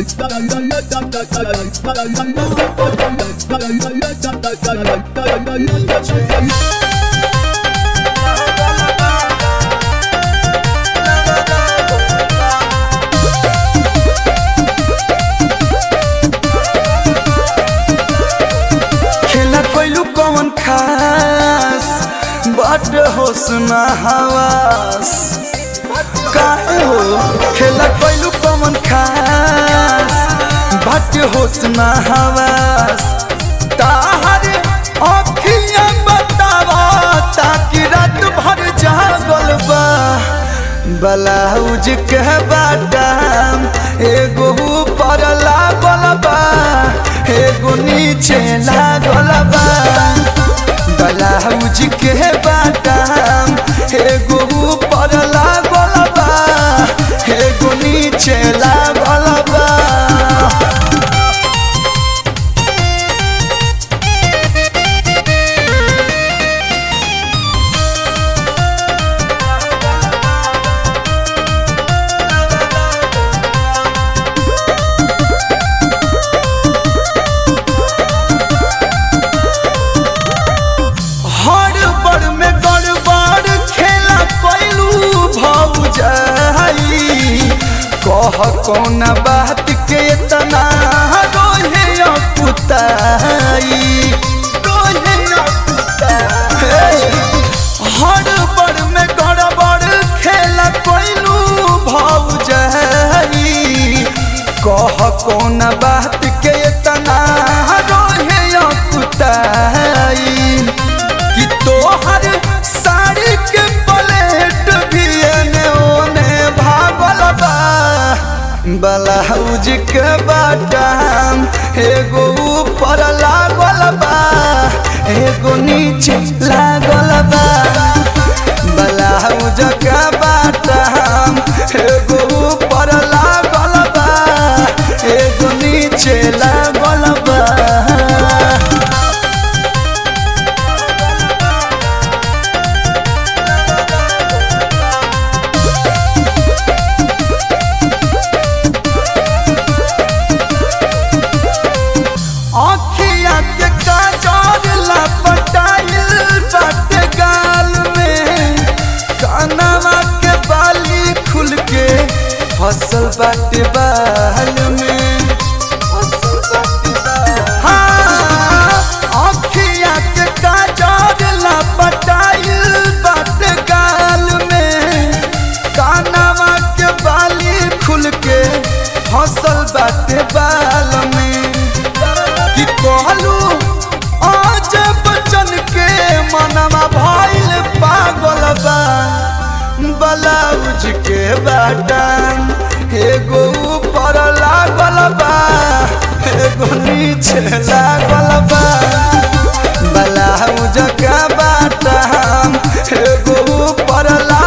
खेला कोइलू कौन खास बट होसना हवास काहे हो खेला कोइलू कौन खास बट होसना हवास ताहर अखियां बतावा ताकि रात भर जागल बा ब्लाउज के बाटाम एगो ऊपर लागल बा एगो नीचे लागल बा ब्लाउज के बाटाम एगो ऊपर लागल बा एगो नीचे लागल बा हड़बड़ में गड़बड़ खेला कैलू भौजाई कह कौन बात के तना रोहे अपुताई रोहे अपुताई हड़बड़ में गड़बड़ खेला कैलू भौजाई कह कौन बात के तना रोहे अपुताई कि तोहर साड़ी के प्लेट भी एने ओने भागल बा ब्लाउज के बाटाम एगो ऊपर लागल बा एगो नीचे लागल बा ब्लाउज के बाटाम एगो ऊपर लागल बा एगो नीचे लागल बा आँखिया के काजर लपटाइल बाटे गाल में कानवा के बाली खुल के फसल बाटे बाल में हाँ, आँखिया के काजर लपटाइल बाटे गाल में कानवा के बाली खुल के फसल बाटे बाल में कि कहलू आज बचन के मनवा भइल पागल बा ब्लाउज के बाटन एगो ऊपर लागल बा एगो नीचे लागल बा ब्लाउज के बाटन एगो ऊपर लागल